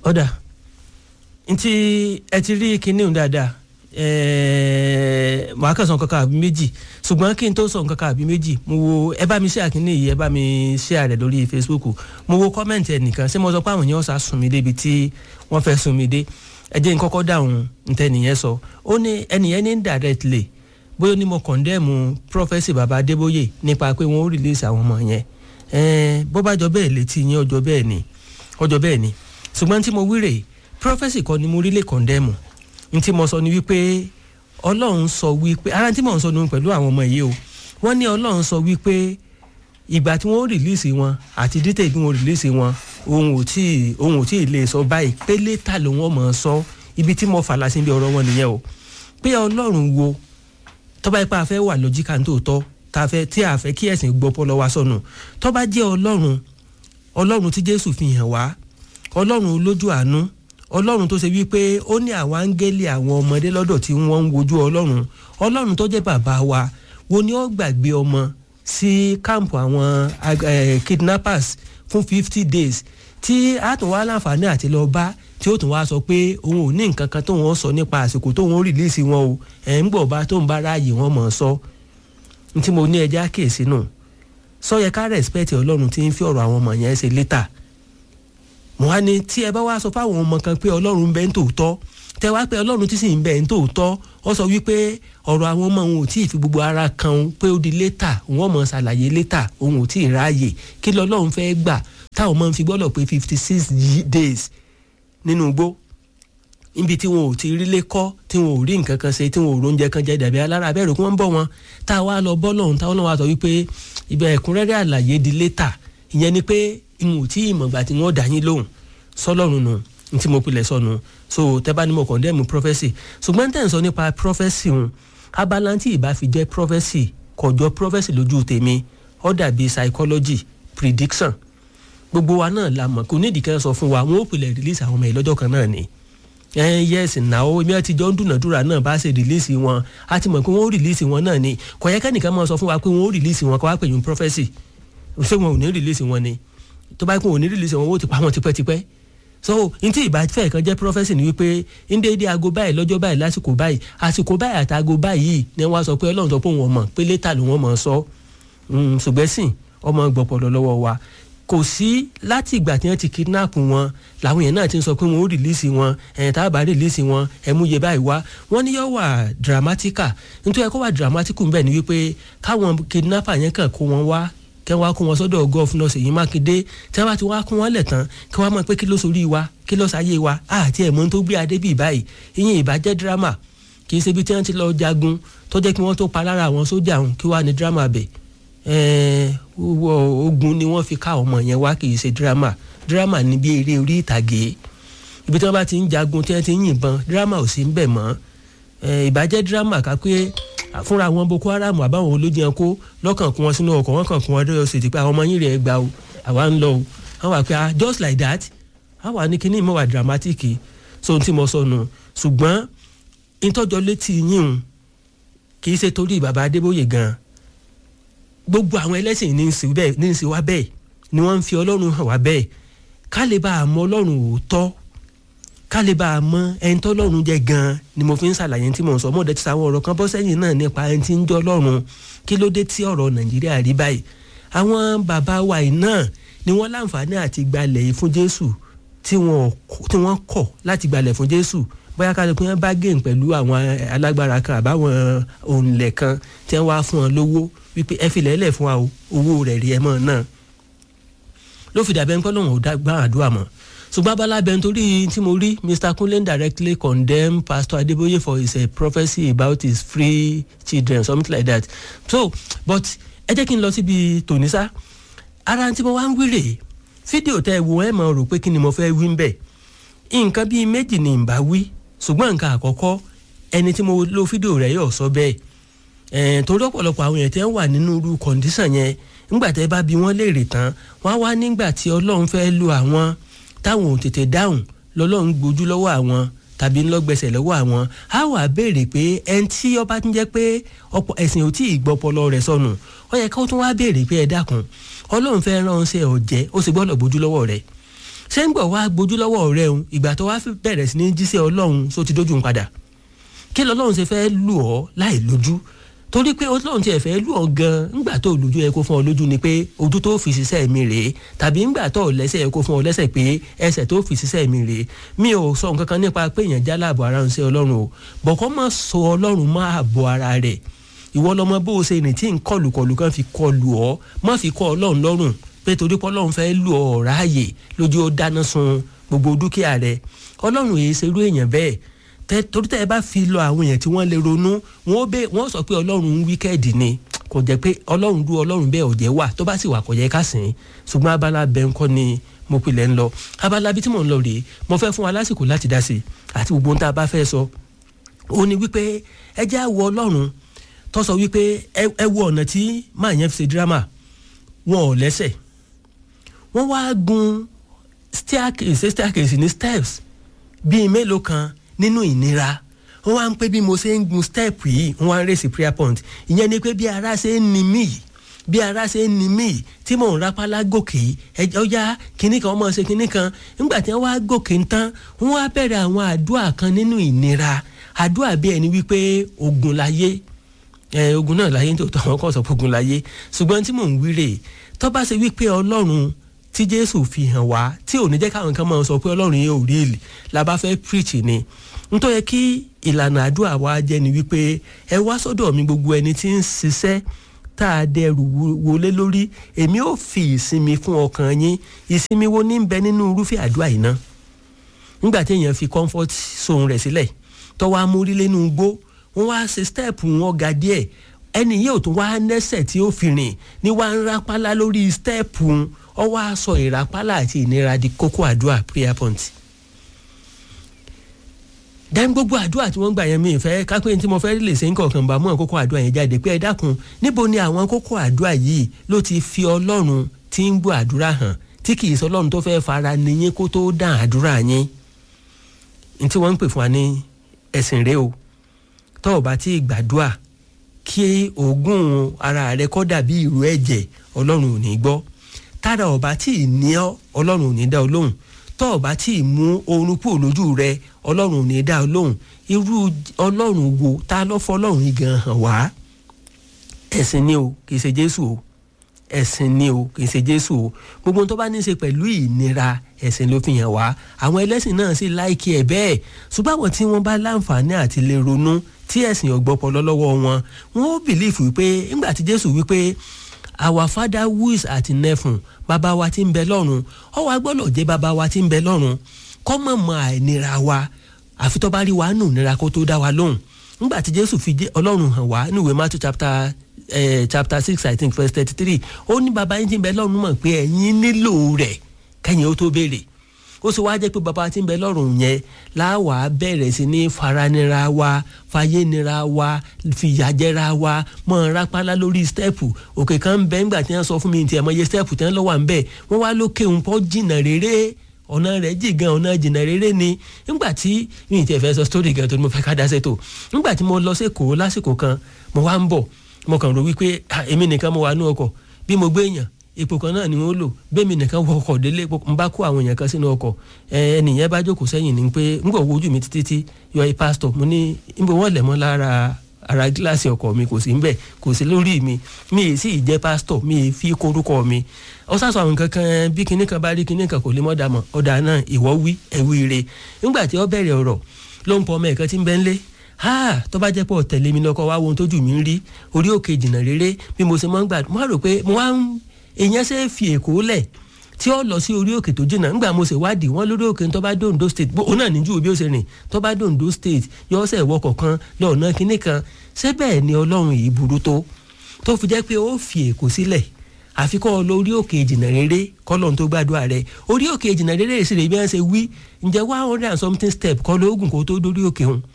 ọ̀dà ntí ẹ ti rí kinní òun dáadáa ẹ̀ẹ́ màá kàn sọ nǹkan kan àbí méjì ṣùgbọ́n kí n tó sọ nǹkan kan àbí méjì mo wo ẹ bá mi share kinní yìí ẹ bá mi share rẹ̀ lórí Facebook mo wo kọ́mẹ̀ntì ẹnìkan ṣé mo sọ pé àwọn èèyàn sá sùn mí débi tí wọ́n fẹ́ sùn mí dé ẹ jẹ́ n kọ́kọ́ dáhùn ntẹ́nìyẹn sọ ó ní ẹnìyẹn ní indirectly bóyá ní mo condemn Prophecy Baba Adébóyè nípa pé wọ́n ó release àwọn ọmọ yẹn ẹ̀ẹ́n bó bá jọ bẹ́ẹ̀ létí yín ọjọ́ bẹ́ẹ̀ ni ọjọ́ bẹ́ẹ̀ ni ṣùgbọ́n tí mo wí rèé Prophecy kọ́ ni mo rí lè condemn n tí mo sọ ni wípé ọlọ́run sọ wípé ara tí mò ń sọ ni pẹ̀lú àwọn ọmọ yìí o wọ́n ní ọlọ́run sọ wípé ìgbà tí wọ́n rìlíìsì wọn àti dítẹ̀ tí wọ́n rìlíìsì wọn òun ò tí òun ò tí ì lè sọ báyìí pé létà ló wọ́n mọ̀ ọ́ sọ ibi tí mo fàlà sí ibi ọ̀rọ̀ wọn nìyẹn o pé ọlọ́run wo tọ́ba ipá afẹ́ wà lọ́jíkà nítòótọ́ tá a fẹ́ tí a fẹ́ kí ẹ̀sìn gbọ́ pọ́ lọ́wọ́ sọnù tọ́ba jẹ́ ọlọ́run ọlọ́run tí jésù fi hàn wá ọlọ́run olójú àánú ọlọ́run tó ṣe wípé ó ní àwọn áńgẹ́lì àwọn ọmọdé lọ́dọ̀ tí wọ́n ń wojú ọlọ́run ọlọ́run tó jẹ́ bàbá wa wo ni ó gbàgbé ọmọ sí káàmpù àwọn kidnappers fún fifty days tí a tún wá láǹfààní àti lọ bá tí ó tún wá sọ pé òun ò ní nǹkan kan tóun ó sọ nípa àsìkò tóun ó rìlíìsì wọn o ẹ̀ ń gbọ̀ bá tóun bá ráàyè wọn mọ̀ ọ́ sọ ní tí mo ní ẹja kéèsì nù sọ yẹ ká rẹ̀spẹ̀tì ọlọ́run tí ń fi ọ̀rọ̀ àwọn ọmọ yẹn ṣe létà mo wá ní tí ẹ bá wá sọ fáwọn ọmọ kan pé ọlọ́run ń bẹ ń tòótọ́ tẹ wá pé ọlọ́run tí sì ń bẹ ń tòótọ́ ó sọ wípé ọ̀rọ̀ àwọn ọmọ òun ò tí ì fi gbogbo ara kan òun pé ó di létà òun ọmọ ṣàlàyé létà òun ò tí ì ráàyè kí lọ́lọ́run fẹ́ gbà táwọn ọmọ ń fi gbọ́dọ̀ pé fifty six days nínú igbó níbi tí wọn ò ti rí lé kọ́ tí wọn ò rí nǹkan kan ṣe tí wọn ò róúnjẹ kan jẹ dàbí alára abẹ́rù kí wọ́n bọ̀ wọn tá a wá lọ bọ́ lọ́hùn táwọn náà wá sọ wípé ibẹ̀ ẹ̀kúnrẹ́rẹ́ àlàyé di létà ìyẹn ni pé n ò tí ì mọ̀gbà tí wọ́n dà yín lóhùn sọlọ́run nù n tí mo pilẹ̀ sọnù so tẹ́bá ni mo condemn prophecy ṣùgbọ́n tẹ̀ ń sọ nípa prophecy ń abala tí ìbá fi jẹ́ prophecy kọjọ prophecy lójú tèmi ó dàbí psychology prediction gbogbo wa náà la mọ̀ kò ní ìdíkẹ́ sọ fún wa wọn ò pilẹ̀ release àwọn ọmọ yìí lọ́jọ́ kan náà ni ẹ yes náà èmi àti jọ ń dúnàdúrà náà bá ṣe release wọn a ti mọ̀ pé wọ́n ó release wọn náà ni kò yẹ kẹ́nìkan máa sọ fún wa pé wọ́n ó release wọn kó wá pè yín prophecy ṣé wọn ò ní release wọn ni tó bá kún òní release wọn ó ti pa wọn tipẹ́tipẹ́ so ntí ìbáfẹ́ kan jẹ́ prophecy ni wípé ndéédé aago báyìí lọ́jọ́ báyìí lásìkò báyìí àsìkò báyìí àti aago báyìí ni wọ́n á sọ pé ọlọ́run sọ pé òun ọmọ pé létà ló wọ́n mọ̀ ọ́ sọ ṣùgbẹ́ sìn ọmọ gbọ̀pọ̀lọ́ lọ́wọ́ wa kò sí láti ìgbà tí wọ́n ti kidnap wọn làwọn èèyàn náà ti ń sọ pé wọ́n ó rìlíìsì wọn ẹ̀yìn tá a bá rìlíìsì wọn ẹ̀múyẹ báyìí wá wọ́n ní yóò wà dramatica nítorí ẹ̀kọ́ wà dramatical bẹ́ẹ̀ ni wípé káwọn kidnapper yẹn kàn kó wọn wá kẹ́ wá kó wọn sọ́dọ̀ gọ́fúnà Ṣèyí Mákindé tí wọ́n bá ti wá kó wọn lẹ̀ tán kí wọ́n mọ̀ pé kí ló sorí wa kí ló sáyé wa àti ẹ̀mọ́ tó gbé adé bíi báyìí ìyẹn ìbàjẹ́ dírámà kì í ṣe ibi tí wọ́n ti lọ jagun tó jẹ́ kí wọ́n tó pa lára àwọn sójà ọ̀hún kí wàá ní dírámà bẹ̀ ogun ni wọ́n fi ká ọmọ yẹn wá kì í ṣe dírámà dírámà ní bí eré orí ìtàgé ibi tí wọ́n bá ti ń jagun tí wọ́n ti ń yìnbọn dírámà ò sí ń bẹ̀ mọ́ ìbàjẹ́ dírámà ká pé fúnra àwọn boko haram àbáwọn olójìyàn kó lọ́kàn kún wọn sínú ọkọ̀ wọn kàn kún wọn dọ́yọ̀ sí ti pé àwọn ọmọ yín rẹ̀ gbà o àwa ń lọ o àwọn wà pé just like that àwa ní kíní ìmọ̀ wà dramatic so ohun tí mo sọ nù ṣùgbọ́n ìtọ́jọ́ létí yín o kì í ṣe torí bàbá Adébóyè gan gbogbo àwọn ẹlẹ́sìn ní í ṣe wá bẹ́ẹ̀ ni wọ́n ń fi ọlọ́run hàn wá bẹ́ẹ̀ ká lè bá a mọ ọlọ́run òótọ́ ká lè bá a mọ ẹni tó lọ́run jẹ́ gan-an ni mo fi ń ṣàlàyé tí mo ń sọ mọ́ ọ̀dẹ́ ti sàwọn ọ̀rọ̀ kan bọ́ sẹ́yìn náà nípa ẹni tí ń jọ́ lọ́run kí ló dé tí ọ̀rọ̀ nàìjíríà rí báyìí àwọn bàbá wa yìí náà ni wọ́n láǹfààní àti gbalẹ̀ yìí fún jésù tí wọ́n kọ̀ láti gbalẹ̀ fún jésù bóyá ká lè pín bá gé pẹ̀lú àwọn alágbára kan àbáwọn òǹlẹ̀ kan tí wọ́n wá fún wọn lówó wípé ẹ filẹ̀ ẹlẹ̀ fún wa o owó rẹ̀ rí ẹ mọ́ náà ló fi dàbẹ́ ń pẹ́ lóun ò gbá àdúrà mọ́ ṣùgbọ́n abalábẹ́ nítorí tí mo rí Mr. Kunle directly condemn Pastor Adeboye for his uh, prophecy about his free children something like that so but ẹ jẹ́ kí n lọ síbi tòníṣá ara tí mo wá ń wíre fídíò tẹ́ ẹ wo ẹ mọ̀ rò pé kí ni mo fẹ́ wí ń bẹ̀ nǹkan bíi méjì ni n bá wí ṣùgbọ́n nǹkan àkọ́kọ́ ẹni tí mo lo fídíò rẹ̀ yóò sọ bẹ́ẹ̀ torí ọ̀pọ̀lọpọ̀ àwọn èèyàn tẹ́ ń wà nínú irú kọ̀ǹdíṣàn yẹn nígbà tẹ́ bá bi wọ́n léèrè tán wọ́n á wá nígbà tí ọlọ́run fẹ́ lu àwọn táwọn ò tètè dáhùn lọ́lọ́run gbójú lọ́wọ́ àwọn tàbí ńlọgbẹsẹ̀ lọ́wọ́ àwọn á wà béèrè pé ẹni tí ọba tún jẹ́ pé ọ̀pọ̀ ẹ̀sìn ò tí ì gbọ́ ọpọlọ rẹ̀ sọnù ó yẹ ká tún wá béèrè pé ẹ dákun ọlọ́run fẹ́ ránṣẹ́ ọ̀jẹ́ ó sì gbọ́dọ̀ gbójú lọ́wọ́ rẹ̀ ṣé ń gbọ̀ wá gbójú lọ́wọ́ rẹ òun ìgbà tó wá bẹ̀rẹ̀ sí ní jíṣẹ́ ọlọ́run só ti dójú ń padà kí lọ́lọ́run ṣe fẹ́ lù ọ́ láì lójú torí pé ọlọ́run tiẹ̀ fẹ́ lù ọ́ gan ńgbà tó lójú ẹ kó fún ọ lójú ni pé ojú tó fi ṣiṣẹ́ mi rèé tàbí ńgbà tó lẹ́sẹ̀ ẹ kó fún ọ lẹ́sẹ̀ pé ẹsẹ̀ tó fi ṣiṣẹ́ mi rèé mi ò sọ nǹkan kan nípa pé èèyàn já láàbò ara ń ṣe ọlọ́run o bọ̀kọ́ má sọ ọlọ́run má àbò ara rẹ̀ ìwọ lọmọ bó o ṣe rìn tí ń kọlùkọlù kan fi kọlù ọ má fi kọ ọlọ́run lọ́rùn pé torí pé ọlọ́run fẹ́ lù ọ ráàyè lójú ó dáná sun gbogbo dúkìá rẹ ọlọ́run èyí ṣerú èèyàn bẹ́ẹ̀ tẹ torí tẹ ẹ bá fi lọ àwọn èèyàn tí wọ́n lè ronú wọ́n bẹ wọ́n sọ pé ọlọ́run wíkẹ́ẹ̀dì ni kò jẹ́ pé ọlọ́run dú ọlọ́run bẹ́ẹ̀ ọ̀jẹ̀ wà tó bá sì wà kò yẹ ká sìn ṣùgbọ́n abala bẹ́ẹ̀ ńkọ́ ni mo pilẹ̀ ń lọ abala bí tí mò ń lọ rèé mo fẹ́ fún wa lásìkò láti dá sí àti gbogbo ohun tá a bá fẹ́ sọ ó ní wípé ẹ jẹ́ àwọ ọlọ́run tó sọ wípé ẹ wo ọ̀nà tí máa yẹn fi ṣe dírámà wọn ò lẹ́sẹ̀ wọ́n wá gun staircase staircase ní steps bíi mélòó kan nínú ìnira wọ́n wá ń pé bí mo ṣe ń gun step yìí wọ́n wá ń rèsì prayer point ìyẹn ni pé bí ara ṣe ń ni mí yìí bí ara ṣe ń ni mí yìí tí mò ń rapálá gòkè yìí ẹjọ́ yá kinní kan ọmọ ṣe kinní kan nígbà tí wọ́n wá gòkè ń tán wọ́n wá bẹ̀rẹ̀ àwọn àdúrà kan nínú ìnira àdúrà bí ẹni wípé ogun láyé ẹ ogun náà láyé tó tọ́ wọn kọ́ sọ pé ogun láyé ṣùgbọ́n tí mò ń wíre tó bá ṣe wípé ọlọ́run tí jésù fi hàn wá tí ò ní jẹ́ káwọn kan máa sọ pé ọlọ́run yẹn ò rí èlì la bá fẹ́ preach ni nítorí kí ìlànà àdúrà wa jẹ́ ni wípé ẹ wá sọ́dọ̀ mi gbogbo ẹni tí ń ṣiṣẹ́ tá a dẹrù wọlé lórí èmi ò fi ìsinmi fún ọkàn yín ìsinmi wo ní bẹ nínú irúfẹ́ àdúrà yìí náà nígbà tí èèyàn fi comfort zone rẹ̀ sílẹ̀ tó wá mórí lẹ́nu igbó wọ́n wá ṣe step wọn ga díẹ̀ ẹni yìí ò tún wá nẹ́sẹ̀ tí ó fi rìn ní wá ń rápálá lórí step ọ wá sọ ìrápálá àti ìnira di kókó àdúrà prayer point dẹ́n gbogbo àdúrà tí wọ́n gbà yẹn mi ìfẹ́ kápẹ́ tí mo fẹ́ lè ṣe ń kọ̀ọ̀kan bá mú àwọn kókó àdúrà yẹn jáde pé ẹ dákun níbo ni àwọn kókó àdúrà yìí ló ti fi ọlọ́run tí ń gbọ́ àdúrà hàn tí kì í sọ ọlọ́run tó fẹ́ fara nìyẹn kó tó dán àdúrà yẹn ní tí wọ́n ń pè fún wa ní ẹ̀sìn rẹ o tó o bá ti gbàdúrà kí oògùn ara rẹ kọ́ dàbí ìró ẹ̀jẹ̀ ọlọ́run ò ní gbọ́ tára ọba tí ì ní ọ ọlọ́run ò ní dá ọ lóhùn tó ọba tí ì mú oorun kúrò lójú rẹ ọlọ́run ò ní dá ọ lóhùn irú ọlọ́run wo ta ló fọ́ ọlọ́run yìí gan hàn wá ẹ̀sìn ni o kì í ṣe jésù o ẹ̀sìn ni o kì í ṣe jésù o gbogbo tó bá ní í ṣe pẹ̀lú ìnira ẹ̀sìn ló fi hàn wá àwọn ẹlẹ́sìn náà sì láìkí ẹ̀ bẹ́ẹ̀ ṣùgbọ́n àwọn tí wọ́n bá láǹfààní àti lè ronú tí ẹ̀sìn ọ̀gbọ́pọ̀ lọ́wọ́ wọn wọn ó bìlífù wípé ńgbà tí jésù wípé our father who is at heaven bàbá wa tí ń bẹ lọ́run ọ wá gbọ́dọ̀ jẹ́ bàbá wa tí ń bẹ lọ́run kọ́ mọ̀ mọ́ àìnira wa àfi tó bá rí wa nù nira kó tó dá wa lóhùn ńgbà tí jésù fi ọlọ́run hàn wá ní ìwé matthew chapter eh, chapter six i think verse thirty three ó ní bàbá yín tí ń bẹ lọ́run mọ̀ pé ẹ̀yin nílò rẹ̀ kẹ́yìn ó tó béèrè ó sì wá jẹ́ pé bàbá tí ń bẹ lọ́rùn yẹn láwàá bẹ̀rẹ̀ sí ní faranira wa fayénira wa fìyàjẹra wa mọ̀ rápálá lórí stẹ́ẹ̀pù òkè kan ń bẹ ńgbà tí wọ́n sọ fún mi tiẹ̀ mọ iye stẹ́ẹ̀pù tí wọ́n lọ́wọ́ à ń bẹ̀ wọ́n wá lókè ń pọ́ jìnnà réré ọ̀nà rẹ̀ jì gan ọ̀nà jìnnà réré ni ńgbà tí mi ì tiẹ̀ fẹ́ sọ sítórì gan tó ní mo fẹ́ ká dá sẹ́tò ńgbà tí mo lọ sí Èkó lásìkò kan mo wá ń bọ̀ mo kàn rò wípé èmi nìkan mo wà ní ọkọ̀ bí mo gbé èèyàn ipò kan náà ni wọ́n lò bẹ́ẹ̀mi nìkan wọ ọkọ̀ délé n bá kó àwọn èèyàn kan sínú ọkọ̀ ẹnìyẹn bá jókòó sẹ́yìn ni pé n kò wojú mi títí tí yọ ẹ pásítọ̀ mo ní níbo wọ́n lẹ̀ mọ́ lára ara gíláàsì ọkọ̀ mi kò sí ń bẹ̀ kò sí lórí mi mi ì sì jẹ́ pásítọ̀ mi ì fi korúkọ mi ọ sá sọ àwọn nǹkan kan bí kinní kan bá rí kinní kan kò lè mọ́ dàmọ́ ọ̀dà náà ìwọ wí ẹ̀wí re nígbà tí ó bẹ̀rẹ̀ ọ̀rọ̀ ló ń pọ ọmọ ẹ̀kan tí ń bẹ́ ń lé ha tó bá jẹ́ pọ̀ tẹ̀lé mi lọ́kọ̀ wá wo ohun tójú mi ń rí orí òkè jìnnà rere bí mo ṣe mọ́ ń gbà mo wá rò pé mo wá ń èèyàn ṣe é fi èkó lẹ̀ tí ó lọ sí orí òkè tó jìnnà ńgbà mo ṣe wádìí wọn lórí òkè tó bá dé Ondo state òun náà níjú bí ó ṣe rìn tó bá dé Ondo state yọ ọsẹ ìwọkọ̀ kan lọ́ọ̀nà kínní kan ṣé bẹ́ẹ̀ ni ọlọ́run yìí burú tó tó fi jẹ́ pé ó fi èkó sílẹ̀ àfikọ́ lórí òkè ìjìnà rere kọ́lọ́n tó gbàdúrà rẹ̀ orí òkè ìjìnà rere sì rè bí wọ́n ṣe wí ǹjẹ́ one hundred and something step kọ́ lóògùn kó tó dórí òkè hùn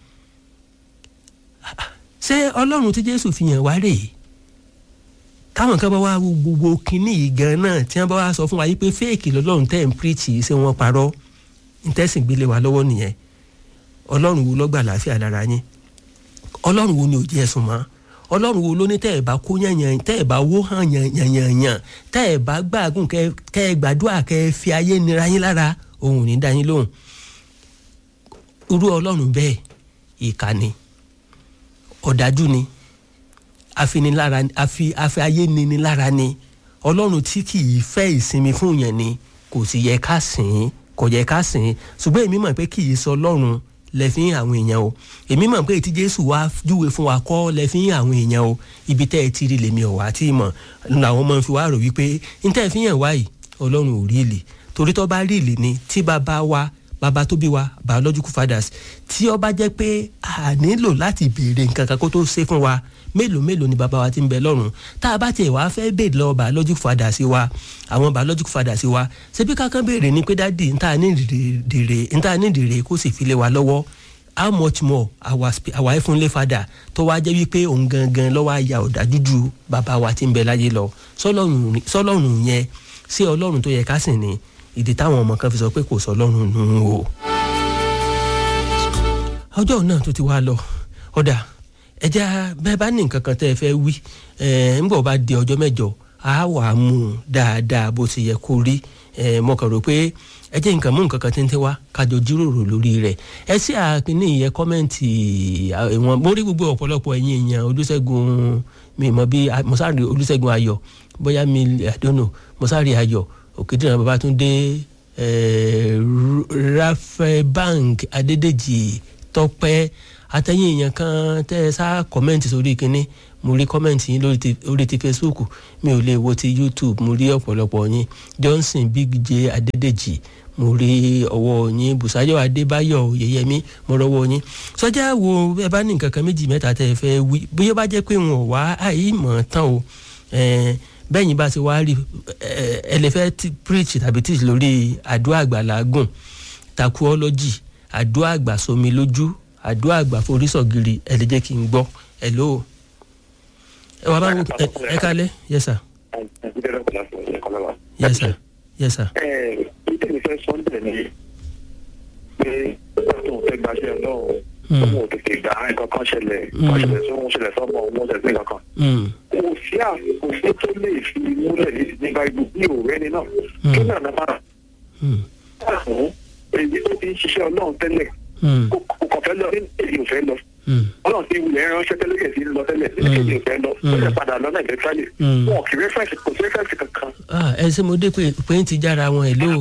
ṣé ọlọ́run tí Jésù fi hàn wá rèé táwọn kan bá wá gbogbo kínní yìí gan náà tí wọ́n bá wá sọ fún wa yìí pé fẹ́ẹ̀kì lọ́lọ́run tẹ́ ń pírìtì ṣé wọ́n parọ́ ntẹ́sìn gbélé wa lọ́wọ́ nìyẹn ọlọ́run wo lọ́gbà láàfíà lára yín ọlọ́run wo ni ò jẹ́ ẹ̀sùn mọ́ ọlọ́run wo ló ní tẹ́ ẹ̀ bá kó yànyàn tẹ́ ẹ̀ bá wó hàn yànyànyàn tẹ́ ẹ̀ bá gbàgùn kẹ́ ẹ gbàdúrà kẹ́ ẹ fi ayé nira yín lára òun ò ní dá yín lóhùn irú ọlọ́run bẹ́ẹ̀ ìkà ni ọ̀dájú ni afinilára afi afi ayé nini lára ni ọlọ́run tí kì í fẹ́ ìsinmi fún yẹn ni kò sì yẹ ká sìn ín kò yẹ ká sìn ín ṣùgbọ́n èmi mọ̀ pé kì í sọ ọlọ́run lẹ́fín àwọn èèyàn o èmi mọ̀ pé tí jésù wá júwe fún wa kọ́ lẹ́fín àwọn èèyàn o ibi tẹ́ ẹ ti rí lèmi ọ̀wá tí mọ̀ làwọn ọmọ fi wá rò wípé n tẹ́ ẹ fi hàn wá yìí ọlọ́run ò rí ìlì torí tó bá rí ìlì ni tí bàbá wa bàbá tó bí wa biological fathers tí ó bá jẹ́ pé a nílò láti béèrè nǹkan kan kó tó ṣe fún wa mélòó mélòó ni bàbá wa ti ń bẹ lọ́run tá a bá tiẹ̀ wá fẹ́ béèrè lọ biological fathers wa àwọn biological fathers wa ṣebí kankan béèrè ni pé dádì níta ní ìdìrè níta ní ìdìrè kó sì fi lé wa lọ́wọ́ how much more our our heavenly father tó wá jẹ́ wípé òun gangan lọ́wọ́ àyà ọ̀dájú ju bàbá wa ti ń bẹ láyé lọ sọlọ́run yẹn sí ọlọ́run tó yẹ ká sìn ni ìdí táwọn ọmọ kan fi sọ pé kò sọ ọlọ́run nù ú o. ọjọ́ náà tó ti wá lọ ọ̀dà ẹja bẹ́ẹ̀ bá ní nǹkan kan tẹ́ ẹ fẹ́ wí ẹ̀ ń bọ̀ bá di ọjọ́ mẹ́jọ á wà á mú un dáadáa bó ti yẹ kó rí ẹ̀ mo kàn rò pé ẹ jẹ́ nǹkan mú nǹkan kan tẹ́ntẹ́ wá kájọ jíròrò lórí rẹ̀ ẹ sí àkíní ìyẹn kọ́mẹ́ǹtì ìwọ̀n mo rí gbogbo ọ̀pọ̀lọpọ̀ ẹ̀yin èèyàn olùṣègùn mi mọ̀ bí mọ̀sáàrì olùṣègùn ayọ̀ bóyá mi àdónò mọ̀sáàrì ayọ̀ òkèdèrè babatunde rafael bank adédèjì tọpẹ àtẹ̀yìn èèyàn kan tẹ́ ẹ sá kọ́mẹ́ǹtì sórí kínní mo rí kọ́mẹ́ǹtì yín lórí ti facebook mi ò lè wo ti youtube mo rí ọ̀pọ̀lọpọ̀ yín johnson big j adédèjì mo rí ọwọ́ yín bùsáyọ̀ adébáyọ̀ yẹyẹmí mo rọwọ́ yín sọjá wo ẹ bá ní nǹkan kan méjì mẹ́ta tẹ́ ẹ fẹ́ wí bóyá bá jẹ́ pé wọn ò wá àìmọ̀ tán o bẹ́yìn bá ti wá rí ẹ lè fẹ́ preach tàbí teach lórí àdúrà àgbàlágùn takuọ́lọ́jì àdúrà àgbà somi lójú àdúrà àgbà forísọ̀gìrì ẹ lè jẹ́ kí n gbọ́ ẹ lò ó. ẹ wà bá wọn ẹ kálẹ̀ yes sir. yes sir yes sir. ẹ ìtẹ̀lé fẹ́ sọ́ndẹ̀ ni pé ọ̀tún fẹ́ gbaṣẹ́ ọlọ́run ọmọ òtètè gbà nǹkan kan ṣẹlẹ̀ kan ṣẹlẹ̀ sóhun ṣẹlẹ̀ sọ́mọ òun ṣẹlẹ̀ sí nǹkan kan. kò sí àkóso tó lè fi múlẹ̀ ní báyìí ní òwúrẹ́ ni náà kí náà náà máa. fún èyí tó ti ń ṣiṣẹ́ ọlọ́run tẹ́lẹ̀ kò kàn fẹ́ lọ ní èyí ò fẹ́ lọ. ọlọ́run ti wulẹ̀ ránṣẹ́ tẹ́lẹ̀ yẹn ti ń lọ tẹ́lẹ̀ ní èyí ò fẹ́ lọ tẹ́lẹ̀ padà lọ náà ìfẹ́fẹ́lẹ̀ wọn kì í rẹ́fẹ̀sì kò sí rẹ́fẹ̀sì kankan. ẹ ṣe mo dé pé ń ti jára wọn ẹ ló.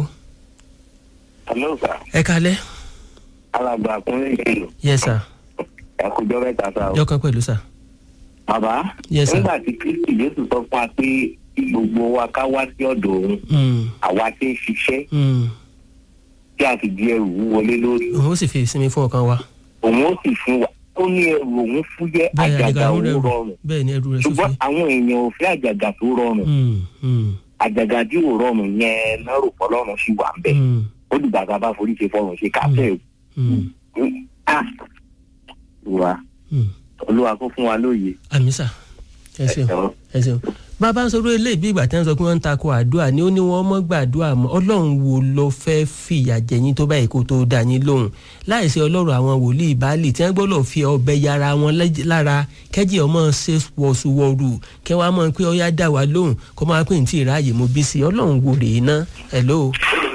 ẹ kalẹ́ alàgbà kúnlẹ̀ ìlú. yes sir. ẹkùjọ mẹ́ta sá o. jọkàn pẹ̀lú sà. bàbá Yes, sir. nígbà tí kristi jésù sọ fún wa pé kí gbogbo wa ká wá sí ọ̀dọ̀ òun Mm, àwa tí ń ṣiṣẹ́ mm. tí a sì di ẹrù wọlé lórí òun ó sì fi ìsinmi fún ọkàn wa. òun ó sì fún wa ó ní ẹrù òun fúyẹ́ bẹ́ẹ̀ àjàgà àjàgà òun rẹ̀ rọrùn bẹ́ẹ̀ ni ẹrù rẹ̀ sófin. ṣùgbọ́n àwọn èèyàn ò fẹ́ àjàgà tó rọrùn Mm, mm, àjàgà tí ò rọrùn yẹn náà rò fọlọ́run sí wà ń bẹ̀ mm, ó dìgbà tá a bá forí ṣe fọrùn ṣe kàfẹ́ mm, ah wa mm. olúwa kó fún wa lóye àmì sà ẹ ṣeun ẹ̀rọ ẹ ṣeun bàbá ń sọ̀rọ̀ eléyìí bí ìgbà tí wọ́n sọ pé wọ́n ń takò àdúrà ni ó ní wọ́n mọ́ gbàdúrà mọ́ ọlọ́run wo ló fẹ́ fìyà jẹyìn tó báyìí kó tó dá yín lóhùn láìsí ọlọ́run àwọn wòlíì báàlì tí wọ́n gbọ́dọ̀ fi ọbẹ̀ yára wọn lẹ́j- lára kẹ́jì ọmọ ṣe wọ̀ṣùwọ̀rù kẹ́ wàá mọ̀ pé ọyá dá wa lóhùn kó máa pè ní tí ìráàyè mo bí sí ọlọ́run wo rèé ná hello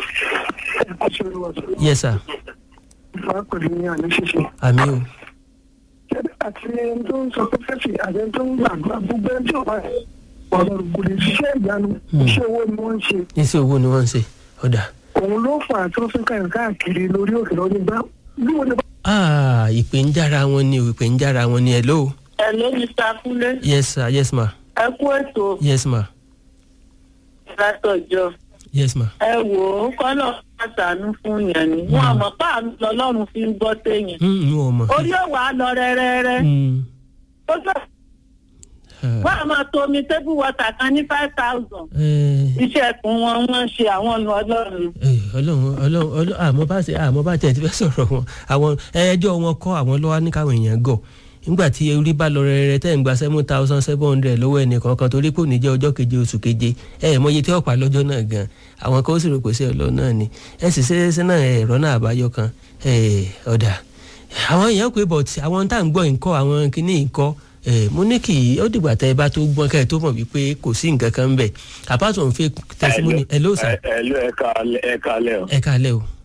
yes sir pẹ̀lú ní àná ṣíṣe àmì o àti ẹni tó ń sọ pẹ́fẹ́sì àti ẹni tó ń gbàgbọ́ gbogbo ẹni tí ò bá ọ̀rọ̀ kò lè ṣiṣẹ́ ìyanu iṣẹ́ owó ni wọ́n ń ṣe iṣẹ́ owó ni wọ́n ń ṣe ọ̀dà òun ló fà á tó fi kàn káàkiri lórí òkè lọ́dún gbá bí wọ́n ní bá ah ìpè ń jára wọn ni o ìpè ń jára wọn ni hello Hello, Mr. Kúnlé. yes sir yes ma Ẹ kú ètò yes ma látọjọ́. yes ma Ẹ wò ó kọ́nà pàtàkì fún yẹn ni. Wọ́n àmọ́ páàmì lọ́lọ́run fi ń gbọ́ téèyàn. Mm, n ò mọ̀. Orí ò wá lọ rẹ́rẹ́rẹ́. Mm, Ó sọ ah, wọ́n á máa tomi tébù wọ́tà kan ní five thousand. eh, Iṣẹ́ ẹ̀kún wọn wọ́n ń ṣe àwọn ọ̀nà ọlọ́run. eh, ọlọ́run ọlọ́run ọlọ́run àmọ́ bá ṣe àmọ́ bá tẹ̀ ti fẹ́ sọ̀rọ̀ wọn àwọn ẹjọ́ wọn kọ́ àwọn lọ́wọ́ ní káwọn èèyàn gọ̀ nígbà tí orí bá lọ rẹ̀rẹ̀ tẹ́ ń gba seven thousand seven hundred lọ́wọ́ ẹnìkan kan torí kò ní jẹ́ ọjọ́ keje oṣù keje ẹ ẹ̀ mọye tí ó pa lọ́jọ́ náà gan àwọn kan ó sì rò pé sí ọlọ́ náà ni ẹ sì ṣe é ṣe náà ẹ̀rọ náà àbáyọ kan ẹ̀, ọ̀dà àwọn èèyàn pé bọ̀ tí àwọn tá à ń gbọ́ nǹkọ́ àwọn kìíní nǹkọ́ ẹ̀, mo ní kì í ó dìgbà tẹ́ ẹ bá tó gbọ́n kẹ́ ẹ tó mọ̀ wípé kò sí nǹkan kan ń bẹ̀ apart from fake testimony ẹ̀ ló sà ẹ ló ẹ ká ẹ ká lẹ o ẹ káalẹ́ o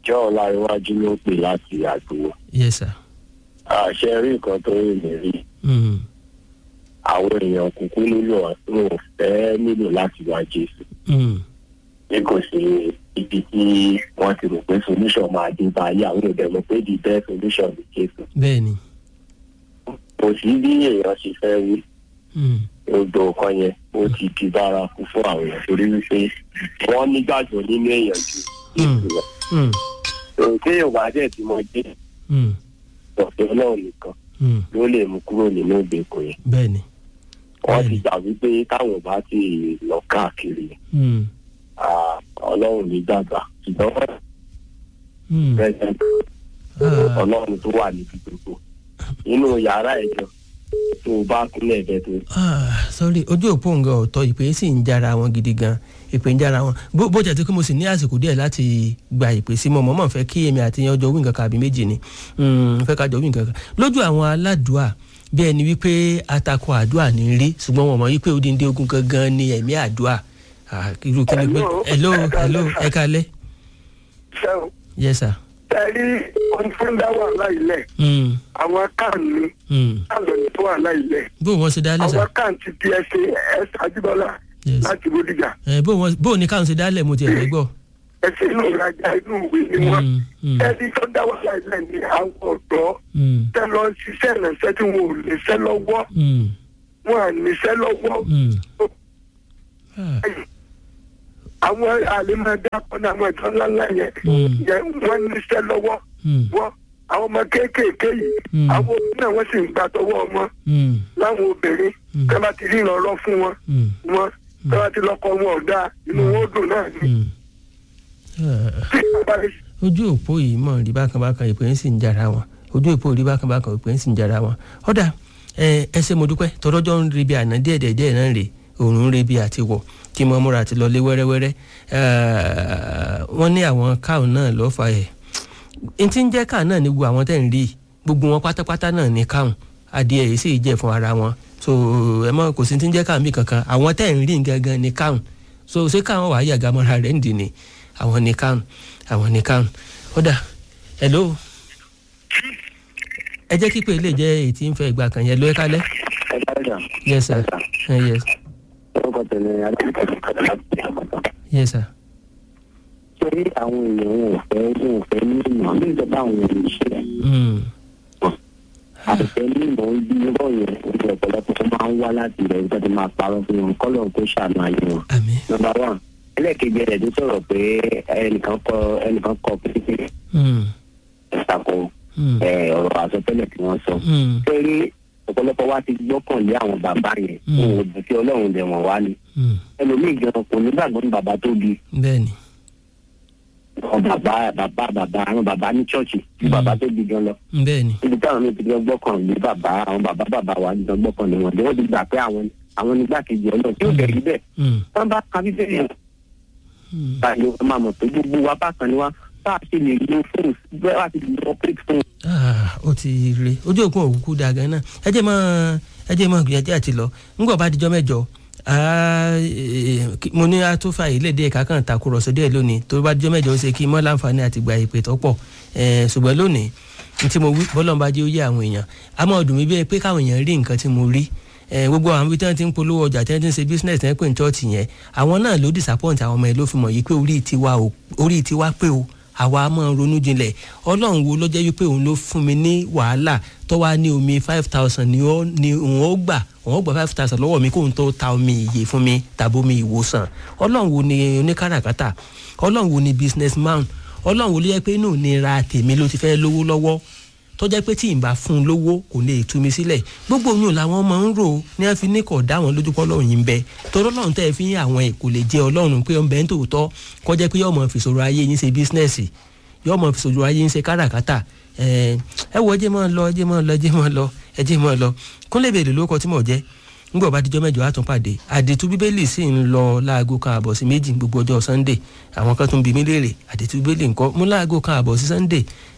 jọ́ ọ̀làríwájú ló pè láti àgbò yes sir. àṣẹ rí nǹkan tó rí mi rí Mm. àwọn èèyàn kúkú nílò wọn ò fẹ́ nílò láti wá jésù Mm. bí kò sí ibi tí wọ́n ti rò pé solution máa dé báyìí àwọn èèyàn mọ̀ pé the best solution ni jésù bẹ́ẹ̀ ni. kò sí bí èèyàn ṣe fẹ́ wí Mm. gbogbo nǹkan yẹn ó ti di bárakú fún àwọn èèyàn torí wípé wọ́n nígbàgbọ́ nínú èèyàn ju jésù lọ Mm. òun tí yorùbá dẹ̀ ti mọ jésù Mm. ọ̀fẹ́ ọlọ́run nìkan Mm. ló lè mú kúrò nínú ìgbèkùn yẹn bẹ́ẹ̀ ni. wọ́n ti Bẹ́ẹ̀ni. gbà wípé táwọn bá ti lọ káàkiri Mm. ah, ọlọ́run ní gbàgbà ṣùgbọ́n Mm. president Ah. ọlọ́run tó wà níbi gbogbo nínú yàrá ẹ̀jọ̀ tó o bá kúnlẹ̀ ẹ̀bẹ̀ tó Ah, sorry ojú òpó nǹkan ọ̀tọ̀ ìpè sì ń jára wọn gidi gan ìpè ń jára wọn bó bó jẹ́ tí mo sì ní àsìkò díẹ̀ láti gba ìpè sí mọ́ mọ́ fẹ́ kí èmi àti yẹn ọjọ́ wí nǹkan kan àbí méjì ni Mm, fẹ́ ká jọ wí nǹkan kan lójú àwọn aládùá bí ẹni wípé atakọ àdúà ní rí ṣùgbọ́n wọn mọ̀ wípé odindi ogun gangan ni ẹ̀mí àdúà Ah, irú kí ni pé hello hello ẹ kalẹ́ ṣe o yes sir. tẹ̀lé ohun tó ń dá wàhálà ilẹ̀ Mm, àwọn kan ní mm. káàlọ́ tó wàhálà ilẹ̀ bó wọn ṣe dálẹ̀ sà àwọn kan ti di ẹsẹ̀ ẹsẹ̀ àjùbọ́lá Yes. láti bódìjà Eh, bó wọn bó ní káwọn ṣe dálẹ̀ mo ti ẹ̀ fẹ́ gbọ́. ẹsẹ̀ inú ìrajà inú ìwé ni wọ́n Mm, mm, ẹni tó dá wàhálà ilẹ̀ ní àwọn ọ̀dọ́ mm, tẹ lọ ṣiṣẹ́ ìrìnsẹ́ tí wọn ò lè ṣẹ́ lọ́wọ́ mm, wọn à ní ṣẹ́ lọ́wọ́ mm. Ah. àwọn àlèmọdé akọni àwọn ìjọ ńláńlá yẹn Mm. yẹn wọn ní ṣẹ́ lọ́wọ́ Mm, wọn àwọn ọmọ kéékèèké yìí Mm. àwọn òbí náà wọn sì ń gbà tọwọ́ wọn mm, láwọn obìnrin Mm. tẹ bá ti rí ìrànlọ́ fún wọn mm, wọn tẹ bá ti lọ́kọ wọn ọ̀dà inú wọn ó dùn náà ni mm. Ah. tí bàbá rẹ ojú òpó yìí mọ̀ rí bákan bákan ìpè ń sì ń jara wọn ojú òpó rí bákan bákan ìpè ń sì ń jara wọn ọ̀dà ẹ ẹ ṣe mo dúpẹ́ tọ́lọ́jọ́ ń rebi àná díẹ̀ díẹ̀ díẹ̀ náà rè òòrùn ń rebi àti wọ̀ kí mo múra àti lọlé wẹ́rẹ́wẹ́rẹ́ Eh, wọ́n ní àwọn káwọn náà lọ́ọ́ fa ẹ̀ n ti ń jẹ́ káà náà ní gbogbo àwọn tẹ̀ ń rí i, gbogbo wọn pátápátá náà ní káwọn adìẹ yìí sì jẹ́ fún ara wọn so ẹ mọ kò sí ti ń jẹ́ káà mí kankan àwọn tẹ̀ ń rí i gangan ní káwọn so ṣé káwọn wàá yàgá mọ́ra rẹ̀ ń dì ní àwọn ní káwọn àwọn ní káwọn ó dà hello ẹ jẹ́ kí pé ilé jẹ́ èyí tí ń fẹ́ ìgbà kan yẹn ló ẹ kálẹ̀ ẹ dáríjà yes sir Eh, yes orúkọ tẹ̀lé adékọ̀tà láti àkọ́tà. yes sir torí àwọn èèyàn wọn ò fẹ́ wọn ò fẹ́ ní ìmọ̀ ní ìjọba àwọn èèyàn ìṣe Mm, àìfẹ́ ní ìmọ̀ ibi irọ́ yẹn ojú ọ̀pọ̀lọpọ̀ tó máa ń wá láti ilẹ̀ ìjọba tó máa parọ́ fún wọn kọ́lọ̀ kó ṣàánú ayé wọn. àmín nọmba one ẹlẹ́ẹ̀kejì ẹ̀ tó sọ̀rọ̀ pé ẹnìkan kọ ẹnìkan kọ pé Mm, ìtàkùn mm, ọ̀rọ̀ àsọtẹ́lẹ̀ tí wọ́n sọ. mm, torí ọ̀pọ̀lọpọ̀ wa ti gbọ́kànlé àwọn bàbá yẹn Mm. òun ò dùn sí ọlọ́run lẹ̀ wọ́n wá ni mm. ẹlòmíì gan kò nígbàgbọ́ ní bàbá tó bí bẹ́ẹ̀ni àwọn bàbá bàbá bàbá àwọn bàbá ní chọ́ọ̀chì tí bàbá tó bí gan lọ bẹ́ẹ̀ni ibi táwọn mi ti gbọ́ gbọ́kànlé bàbá àwọn bàbá bàbá wa ti gbọ́ gbọ́kànlé wọn wọ́n ti gbà pé àwọn àwọn nígbàkejì ọlọ́run tí ó bẹ̀rẹ̀ bẹ́ẹ̀ Mm, wọ́n bá ka bíbélì yẹn mm. báyìí wọ́n máa mọ̀ pé gbogbo wa bákan ni wá bá a ṣe lè lo fóònù bẹ́ẹ̀ wá ti lè lo pé fóònù Ah, ó ti re ojú òkun òkú da gan náà ẹ jẹ́ mọ́ ẹ jẹ́ mọ́ gbìyànjú àti lọ ńgbọ̀ bá dijọ́ mẹ́jọ ah, eh, kí- mo ní atúfà ìlédè ẹ̀ka kan takùrọ̀sọ díẹ̀ lónìí tó bá dijọ́ mẹ́jọ ó ṣe kí mọ́ láǹfààní àti gba ìpè tó pọ̀ Eh, ṣùgbọ́n lónìí ní tí mo wí bọ́lọ́n bá jẹ́ ó yé àwọn èèyàn àmọ́ ọdún mi bẹ́ẹ̀ pé káwọn èèyàn rí nǹkan tí mo rí Eh, gbogbo àwọn ibi tí wọ́n ti ń polówó ọjà tí wọ́n ti ń ṣe business tí wọ́n pè ní church yẹn àwọn náà ló disappoint àwọn ọmọ yẹn ló fi mọ̀ yìí pé orí tiwa o orí tiwa pé o àwa máa ń ronú jinlẹ̀ ọlọ́run wo ló jẹ́ wípé òun ló fún mi ní wàhálà tó wá ní omi five thousand ni ó ni òun ó gbà òun ó gbà five thousand lọ́wọ́ mi kóun tó ta omi ìyè fún mi tàbí omi ìwòsàn ọlọ́run wo ni oníkàràkátà ọlọ́run wo ni business man ọlọ́run wo ló jẹ́ pé inú ìnira tèmi ló ti fẹ́ lówó lọ́wọ́ tó jẹ́ pé tí ì bá fún un lówó kò lè tú mi sílẹ̀ gbogbo oyún làwọn máa ń rò ó ní wọ́n fi ní kọ̀ dá wọn lójú pọ́ lọ́run yìí ń bẹ torí ọlọ́run tẹ́ ẹ fi ń àwọn ẹ̀ kò lè jẹ́ ọlọ́run pé ọ̀nbẹ ń tòótọ́ kó jẹ́ pé yọ̀ọ́ mọ̀ fìṣòro ayé yín ṣe bísínẹ́sì yọ̀ọ́ mọ̀ fìṣòro ayé yín ṣe káràkátà ẹ ẹ wo ẹjẹ máa lọ ẹjẹ máa lọ ẹjẹ máa lọ ẹjẹ máa lọ kúnlẹ̀ bèrè lóko tí mò ń jẹ́ ngbọ̀ bá dijọ́ mẹ́jọ àtúnpàdé àdètú bíbélì sì ń lọ láago kan àbọ̀ sí méjì gbogbo ọjọ́ sunday àwọn kan tún bí mi léèrè àdètú bíbélì ńkọ́ mú láago kan àbọ̀ sí sunday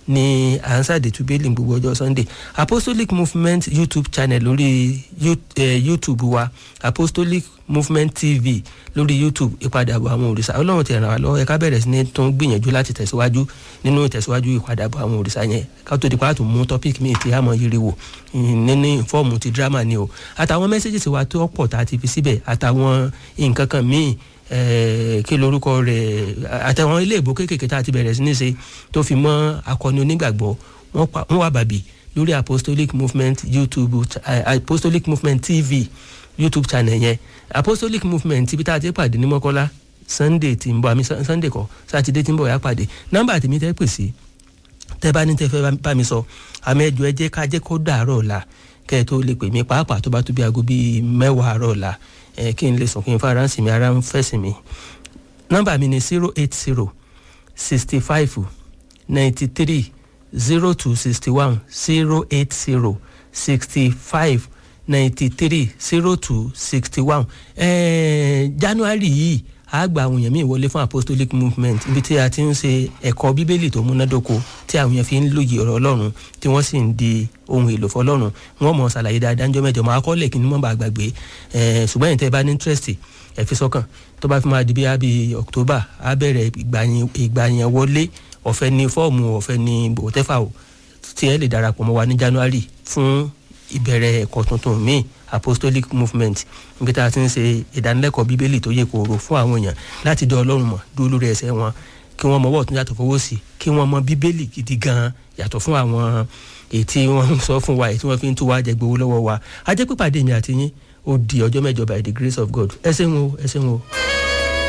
ní ansade tubeli gbogbo ọjọ́ sunday apostolic movement youtube channel lórí youtube wa apostolic movement tv lórí youtube ìpadàbọ̀ àwọn òrìṣà ọlọ́run ti ràn wá lọ́wọ́ ẹ̀ka bẹ̀rẹ̀ sí ní tún gbìyànjú láti tẹ̀síwájú nínú ìtẹ̀síwájú ìpadàbọ̀ àwọn òrìṣà yẹn ká tó di pàtó mú topic míì tí a mọ̀ yiri wò nínú fọ́ọ̀mù ti drama ni o àtàwọn mẹ́sẹ̀gì wa tó pọ̀ tá a ti fi síbẹ̀ àtàwọn nǹkan kan míì kí lorúkọ rẹ̀ àtàwọn ilé ìbò kéékèèké tá a ti bẹ̀rẹ̀ sí ní ṣe tó fi mọ́ akọni onígbàgbọ́ wọ́n wà bàbí lórí apostolic movement youtube apostolic movement tv youtube channel yẹn apostolic movement ibi tá a ti pàdé ní mọ́kọ́lá sunday tí ń bọ̀ àmì sunday kọ́ sátidé tí ń bọ̀ yà pàdé nọ́mbà tèmi tẹ́ pè sí tẹ́ bá ní tẹ́ fẹ́ bá mi sọ àmì ẹjọ́ ẹ jẹ́ ká jẹ́ kó dàárọ̀ ọ̀la kẹ́ ẹ tó lè pè mí pàápàá tó bá tó bí aago bíi mẹ́wàá àárọ̀ ọ̀la ẹ kí n lè sùn kí n fara ń sìn mí ara ń fẹ̀sìn mi nọ́mbà mi ni zero eight zero sixty five ninety three zero two sixty one zero eight zero sixty five ninety three zero two sixty one january yìí a gba àwọn èèyàn míì wọlé fún apostolic movement ibi tí a ti ń ṣe ẹ̀kọ́ bíbélì tó múnádóko tí àwọn èèyàn fi ń lòye ọ̀rọ̀ ọlọ́run tí wọ́n sì ń di ohun èlò fọlọ́run wọ́n mọ̀ ṣàlàyé dáadáa ńjọ́ mẹ́jọ máa kọ́lẹ̀ kí ni wọ́n bá gbàgbé ṣùgbọ́n ẹ̀yin tẹ́ bá ní interest ẹ̀ fi sọ́kàn tó bá fi máa di bí abi october á bẹ̀rẹ̀ ìgbàyàn wọlé ọ̀fẹ́ ní fọ́ọ̀mù ọ̀fẹ́ ní bòtẹ́fà o tí ẹ lè darapọ̀ mọ́ wa ní january fún ìbẹ̀rẹ̀ ẹ̀kọ́ tuntun míì apostolic movement níbi tá a ti ń ṣe ìdánilẹ́kọ̀ọ́ bíbélì tó yẹ kóró fún àwọn èèyàn láti dán ọlọ́run mọ̀ dúró lórí ẹsẹ̀ wọn kí wọ́n mọ ọwọ́ ọ̀tún yàtọ̀ fọwọ́ sí kí wọ́n mọ bíbélì gidi gan yàtọ̀ fún àwọn èyí tí wọ́n ń sọ fún wa èyí tí wọ́n fi ń tú wa jẹ gbowó lọ́wọ́ wa a jẹ́ pípàdé mi àti yín ó di ọjọ́ mẹ́jọ by the grace of God ẹ ṣeun o ẹ ṣeun o.